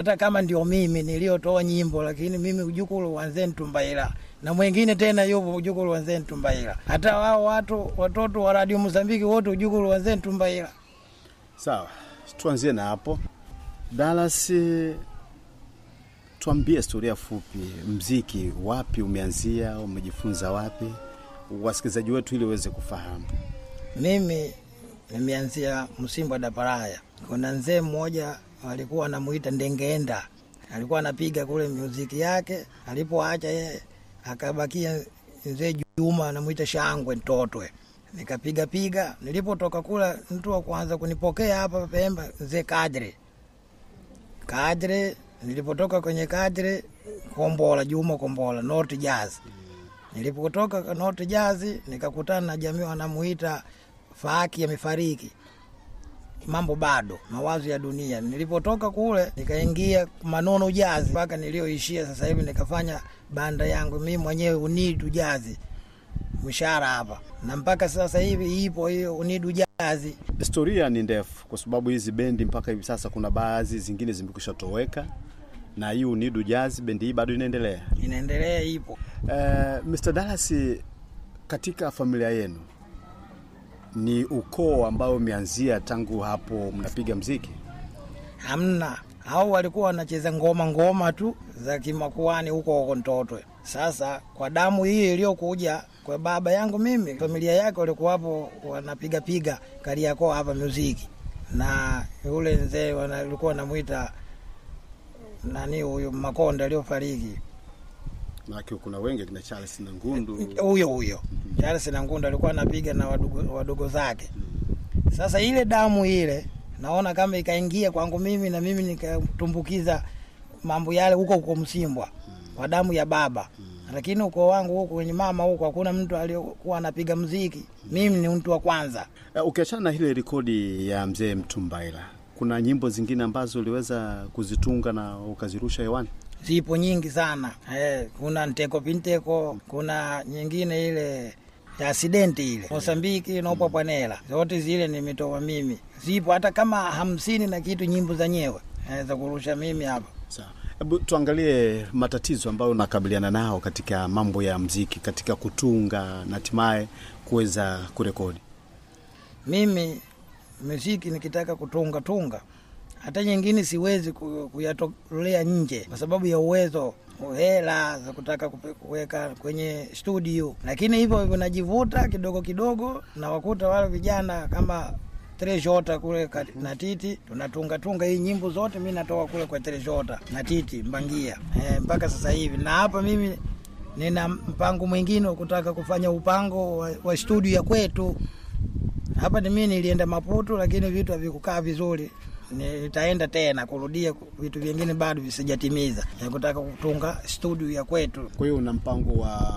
hata kama ndio mimi niliyotoa nyimbo, lakini mimi ujukulu wanze Ntumbaila na mwingine tena yupo ujukulu wanze Ntumbaila. Hata wao watu watoto wa Radio Mozambiki wote ujukulu wanze Ntumbaila. Sawa, tuanzie na hapo. Dallas, eh, tuambie historia fupi, mziki wapi umeanzia, umejifunza wapi, wasikilizaji wetu ili waweze kufahamu. Mimi nimeanzia Msimbo da Paraya. Kuna mzee mmoja alikuwa anamuita Ndengeenda, alikuwa anapiga kule muziki yake. Alipoacha yeye, akabakia mzee Juma anamuita Shangwe Ntotwe, nikapiga piga. Nilipotoka kula, mtu wa kwanza kunipokea hapa Pemba mzee Kadre Kadre. Nilipotoka kwenye Kadre, Kombola Juma Kombola, North Jazz. Nilipotoka North Jazz nikakutana na jamii wanamuita Faki amefariki, mambo bado, mawazo ya dunia. Nilipotoka kule nikaingia Manono Jazi mpaka nilioishia sasa hivi, nikafanya banda yangu mimi mwenyewe Unidu Jazi mshahara hapa, na mpaka sasa hivi ipo hiyo Unidu Jazi. Historia ni ndefu, kwa sababu hizi bendi mpaka hivi sasa kuna baadhi zingine zimekwisha toweka, na hii Unidu Jazz bendi hii bado inaendelea. Inaendelea, ipo. Uh, Mr. Dallas, katika familia yenu ni ukoo ambao umeanzia tangu hapo mnapiga mziki? Hamna, hao walikuwa wanacheza ngoma ngoma tu za kimakuani huko huko Ntotwe. Sasa kwa damu hii iliyokuja kwa baba yangu mimi, familia yake walikuwa hapo wanapiga piga Kariakoo hapa muziki, na yule mzee walikuwa wanamwita nani huyu Makonda aliyofariki Maanake kuna wengi kina Charles na Ngundu. huyo huyo Charles na Ngunda alikuwa anapiga na wadogo, wadogo zake. Sasa ile damu ile naona kama ikaingia kwangu mimi na mimi nikatumbukiza mambo yale huko huko Msimbwa kwa damu ya baba, lakini ukoo wangu huko kwenye mama huko hakuna mtu aliyokuwa anapiga mziki. Mimi ni mtu wa kwanza. Uh, ukiachana na ile rekodi ya mzee Mtumbaila, kuna nyimbo zingine ambazo uliweza kuzitunga na ukazirusha hewani? Zipo nyingi sana eh, kuna nteko pinteko, kuna nyingine ile ya asidenti ile Mosambiki nopo pwanela, zote zile nimetoa mimi. Zipo hata kama hamsini na kitu nyimbo zenyewe eh, za kurusha mimi hapa. Sawa, hebu tuangalie matatizo ambayo unakabiliana nao katika mambo ya mziki, katika kutunga na hatimaye kuweza kurekodi. Mimi muziki nikitaka kutunga tunga, hata nyingine siwezi ku- kuyatolea nje kwa sababu ya uwezo hela za kutaka kupe- kuweka kwenye studio, lakini hivyo hivyo najivuta kidogo kidogo, na wakuta wale vijana kama Treshota kule kati- na Titi tunatunga tunga hii nyimbo zote, mi natoka kule kwa Treshota na Titi Mbangia e, mpaka sasa hivi, na hapa mimi nina mpango mwingine wa kutaka kufanya upango wa, wa studio ya kwetu hapa. Ni mimi nilienda Maputo, lakini vitu havikukaa vizuri. Nitaenda tena kurudia vitu vingine bado visijatimiza, ya kutaka kutunga studio ya kwetu, Kwa hiyo una mpango wa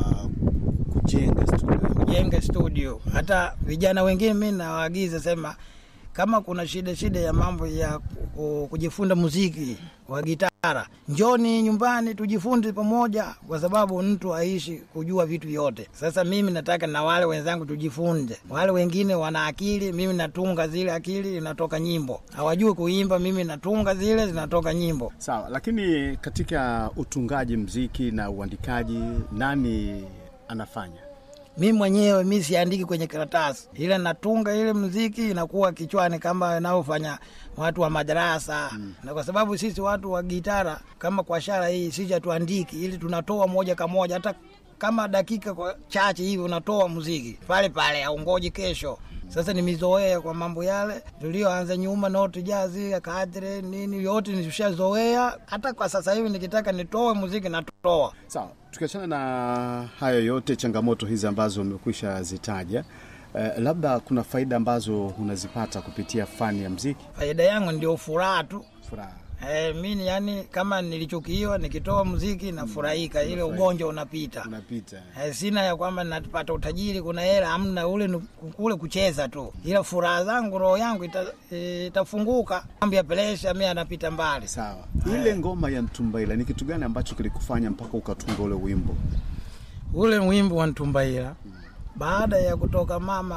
kujenga studio? kujenge studio. Hata vijana wengine mi nawaagiza sema, kama kuna shida shida ya mambo ya ku- kujifunza muziki wa gitara, njoni nyumbani tujifunze pamoja, kwa sababu mtu aishi kujua vitu vyote. Sasa mimi nataka na wale wenzangu tujifunze. Wale wengine wana akili, mimi natunga zile akili, inatoka nyimbo. Hawajui kuimba, mimi natunga zile, zinatoka nyimbo. Sawa, lakini katika utungaji mziki na uandikaji nani anafanya? mi mwenyewe mi siandiki kwenye karatasi, ila natunga ile mziki inakuwa kichwani kama inavyofanya watu wa madarasa mm. na kwa sababu sisi watu wa gitara kama kwa shara hii sisi hatuandiki, ili tunatoa moja kwa moja, hata kama dakika kwa chache hivi unatoa muziki pale pale, aungoji kesho. Sasa nimezoea kwa mambo yale tulioanza nyuma, noti jazi kadre nini, yote nishazoea. Hata kwa sasa hivi nikitaka nitoe muziki natoa. Sawa, tukiachana na hayo yote, changamoto hizi ambazo umekwisha zitaja, eh, labda kuna faida ambazo unazipata kupitia fani ya mziki? Faida yangu ndio furaha tu. Furaha. Eh, mimi yani kama nilichukiwa nikitoa muziki nafurahika, ile ugonjwa unapita. Unapita. Eh, sina ya kwamba napata utajiri, kuna hela, amna. Ule ni kule kucheza tu, ila furaha zangu, roho yangu ita, eh, itafunguka. Mambo ya presha mimi anapita mbali. Sawa, ile ngoma ya Ntumbaila ni kitu gani ambacho kilikufanya mpaka ukatunga ule wimbo? Ule wimbo wa Ntumbaila, baada ya kutoka mama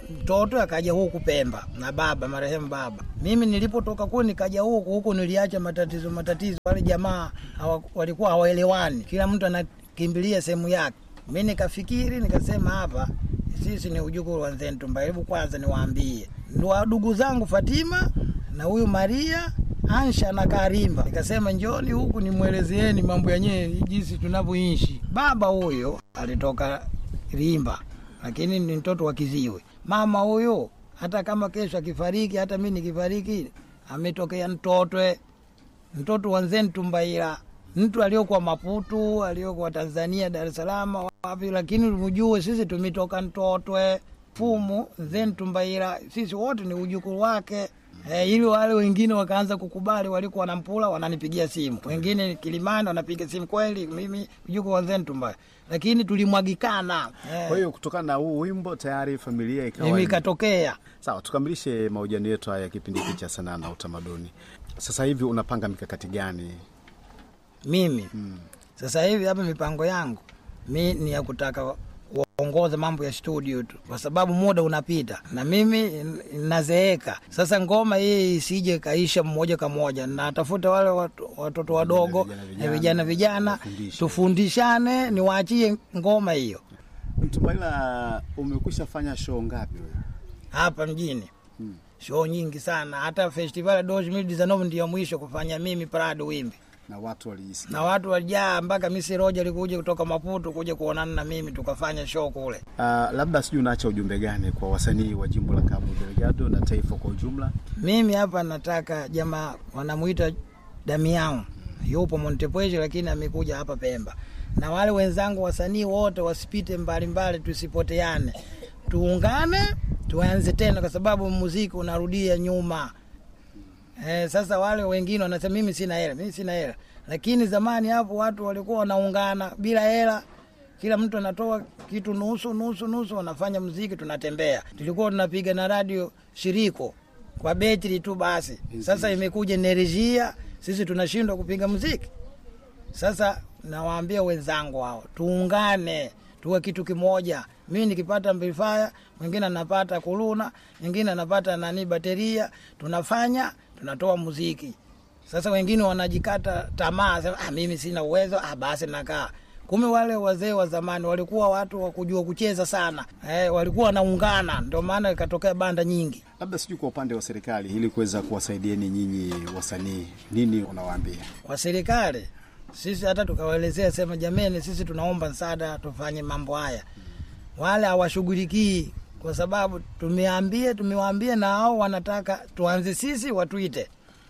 mtoto akaja huku Pemba na baba marehemu baba. Mimi nilipotoka kule nikaja huku huku, niliacha matatizo matatizo. Wale jamaa hawa, walikuwa hawaelewani, kila mtu anakimbilia sehemu yake. Mi nikafikiri nikasema, hapa sisi ni ujukuu wa Nzentumba, hebu kwanza niwaambie ndo ndugu zangu Fatima na huyu Maria Ansha na Karimba. Nikasema njoni huku nimwelezeeni mambo yenyewe jinsi tunavyoishi. Baba huyo alitoka Rimba, lakini ni mtoto wa Kiziwe. Mama huyo hata kama kesho akifariki, hata mi nikifariki, ametokea Mtotwe, mtoto wa Nzentumbaila, mtu aliokuwa Maputu, aliokuwa Tanzania, Dar es Salaam, wapi, lakini mjue sisi tumetoka Mtotwe fumu Nzentumbaila, sisi wote ni ujukuu wake. E, ili wale wengine wakaanza kukubali, walikuwa wanampula, wananipigia simu, wengine Kilimani wanapiga simu, kweli mimi mjukuu wa Nzentumba, lakini tulimwagikana. Kwa hiyo kutokana na huu wimbo tayari familia ikawa mimi ikatokea. Sawa, tukamilishe mahojiano yetu haya kipindi hiki cha sanaa na utamaduni. Sasa hivi unapanga mikakati gani? Mimi sasa hivi hapa mipango yangu mi ni ya kutaka kuongoza mambo ya studio tu, kwa sababu muda unapita na mimi nazeeka. Sasa ngoma hii isije kaisha mmoja kwa moja, natafuta wale watu- watoto wadogo Vijana, na vijana, vijana vijana, wafundishe. tufundishane, niwaachie ngoma hiyo Mtumbaila, umekwisha fanya show ngapi wewe? hapa mjini Hmm. show nyingi sana. Hata festival ya 2019 ndio mwisho kufanya mimi Prado Wimbi, na watu waliisikia? na watu walijaa mpaka Misi Roja alikuja kutoka Maputo kuja kuonana na mimi, tukafanya show kule. Uh, labda sijui unaacha ujumbe gani kwa wasanii wa jimbo la Cabo Delgado na taifa kwa ujumla? Mimi hapa nataka jamaa wanamuita Damian, yupo Montepuez lakini amekuja hapa Pemba, na wale wenzangu wasanii wote wasipite mbalimbali, tusipoteane, tuungane, tuanze tena, kwa sababu muziki unarudia nyuma. Eh, sasa wale wengine wanasema mimi sina hela, mimi sina hela, lakini zamani hapo watu walikuwa wanaungana bila hela kila mtu anatoa kitu nusu nusu nusu, wanafanya mziki, tunatembea. Tulikuwa tunapiga na radio shiriko kwa betri tu basi. Sasa imekuja enerjia, sisi tunashindwa kupiga mziki. Sasa nawaambia wenzangu hao, tuungane, tuwe kitu kimoja. Mimi nikipata amplifier, mwingine anapata kuluna, mwingine anapata nani bateria, tunafanya tunatoa muziki. Sasa wengine wanajikata tamaa, sema ah, mimi sina uwezo, ah, basi nakaa Kumbe wale wazee wa zamani walikuwa watu wa kujua kucheza sana eh, walikuwa wanaungana, ndio maana ikatokea banda nyingi. Labda sijui kwa upande wa serikali, ili kuweza kuwasaidieni nyinyi wasanii, nini unawaambia? Kwa serikali sisi hata tukawaelezea, sema jameni, sisi tunaomba msaada tufanye mambo haya, wale hawashughulikii kwa sababu tumeambia, tumewaambia na hao wanataka tuanze sisi, watuite,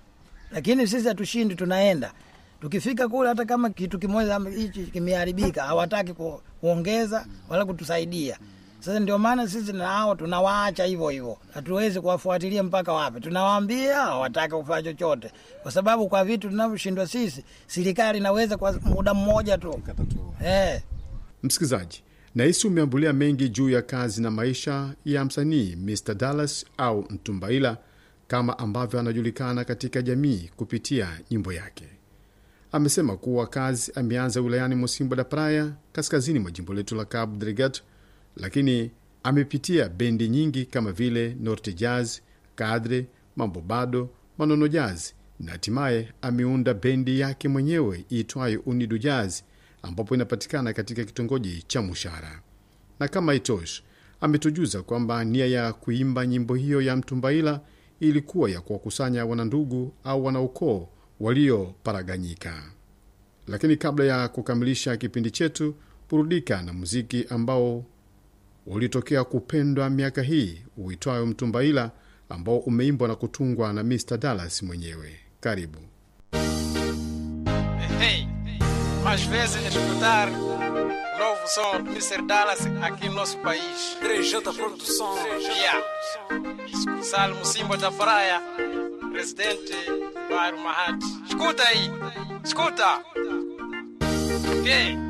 lakini sisi hatushindi, tunaenda tukifika kule, hata kama kitu kimoja ama hichi kimeharibika, hawataki ku, kuongeza wala kutusaidia. Sasa ndio maana sisi na hao tunawaacha hivyo hivyo, hatuwezi kuwafuatilia mpaka wapi. Tunawaambia hawataki kufanya chochote, kwa sababu kwa vitu tunavyoshindwa sisi, serikali inaweza kwa muda mmoja tu Katatua. eh. Msikilizaji, nahisi umeambulia mengi juu ya kazi na maisha ya msanii Mr Dallas au Mtumbaila kama ambavyo anajulikana katika jamii kupitia nyimbo yake. Amesema kuwa kazi ameanza wilayani Mosimbo da Praia, kaskazini mwa jimbo letu la Cabo Delgado, lakini amepitia bendi nyingi kama vile Norte Jazz, Kadre, Mambo Bado, Manono Jazz na hatimaye ameunda bendi yake mwenyewe iitwayo Unido Jazz ambapo inapatikana katika kitongoji cha Mushara. Na kama itoshi, ametujuza kwamba nia ya kuimba nyimbo hiyo ya Mtumbaila ilikuwa ya kuwakusanya wanandugu au wanaukoo walioparaganyika. Lakini kabla ya kukamilisha kipindi chetu, burudika na muziki ambao ulitokea kupendwa miaka hii uitwayo Mtumbaila, ambao umeimbwa na kutungwa na Mr Dallas mwenyewe. Karibu. Hey, mais vezes escutar o novo som do Mr. Dallas aqui no nosso país. 3J Produção. Yeah. Salmo Simba da Praia, presidente Bairro Mahati. Escuta aí, escuta. Okay.